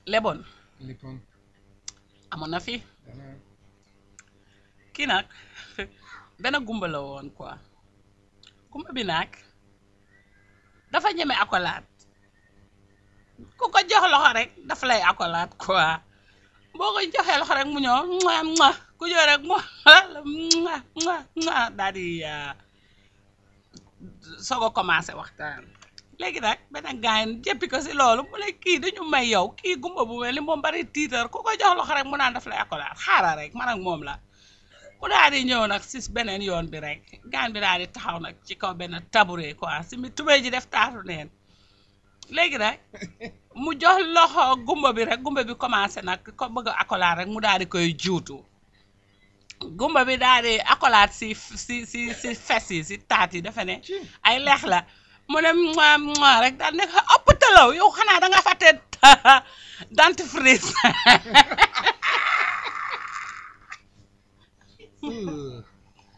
leboon lippoon amoon na fi dana kii nag benn gumba la woon quoi gumba bi nag dafa ñeme accolade ku ko jox loxo rek dafa lay accolade quoi boo ko joxee loxo rek mu ñëw mua mua ku ñëw rek mu mua mua mua daal di soog a commencé waxtaan léegi nag benn gaañ jëppi ko si loolu mu ne kii dañu may yow kii gumba bu mel ni moom bari tiitar ku ko jox loxo rek mu naan daf lay accolade xaaral rek man ak moom la mu daal di ñëw nag si beneen yoon bi rek gaan bi daal di taxaw nag ci kaw benn tabouret quoi si mi tubéy ji def taatu neen léegi nag mu jox loxo gumba bi rek gumba bi commencé nag ko bëgg a accolade rek mu daal di koy juutu gumba bi daal di accolade si si si si fes yi si taat yi dafa ne ci ay leex la mu ne moi moi rek daal nekk ëpp talaw yow xanaa da nga fàtte dentifrice